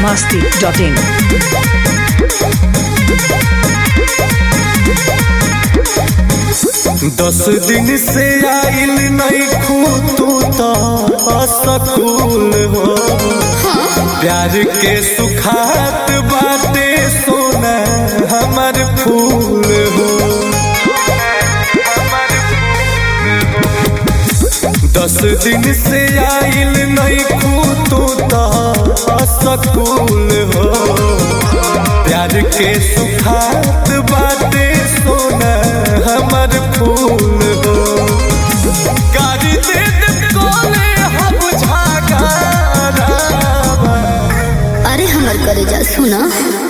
masti.in. दस दिन से आइल नहीं खू तू तो असकूल हो प्यार के सुखात बाटे सोना हमर फूल हो दस दिन से आइल नहीं खू तू तो असकूल हो प्यार के सुखात बाटे सोना हमर फूल हो गाड़ी दे दे कोले हम झागारावा अरे हमर करे जा सुना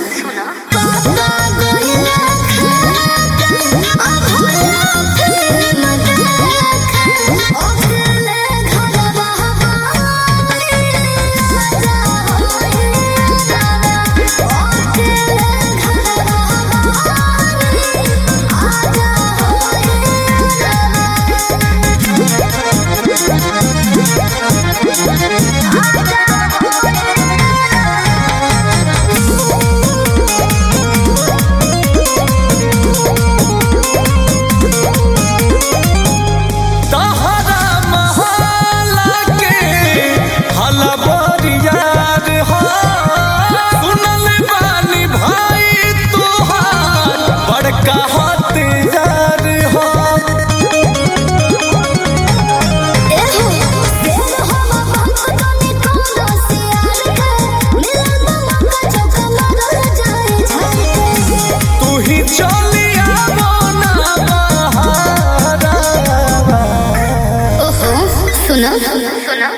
तहरा महला के हलबरियार हो सुनल बानी भाई तुहार बड़का हथियार हो तू ही चलिया मोना बहारावा ओहो सुना सुना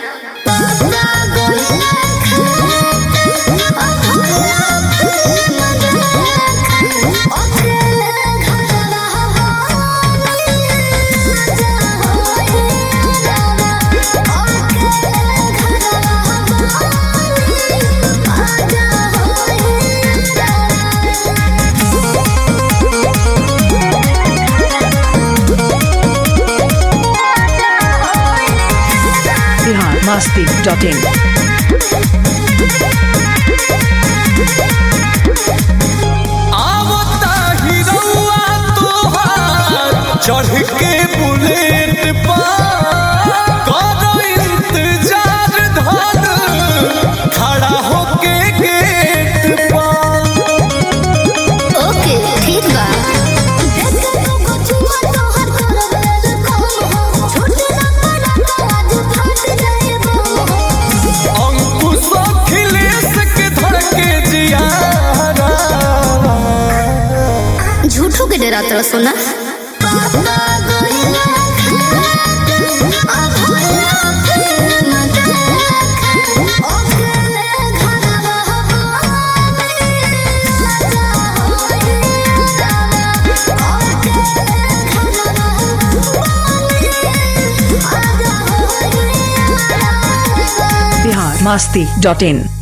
Bihar masti.in. आवता हिरौआ तोहार चढ़ के बुलेट पर करो इंतजार धर खड़ा होके गेट पर ओके ठीक बा अंकुश अखिलेश के धर के जियारा झूठो के डरा तरह सोना Bihar masti.in.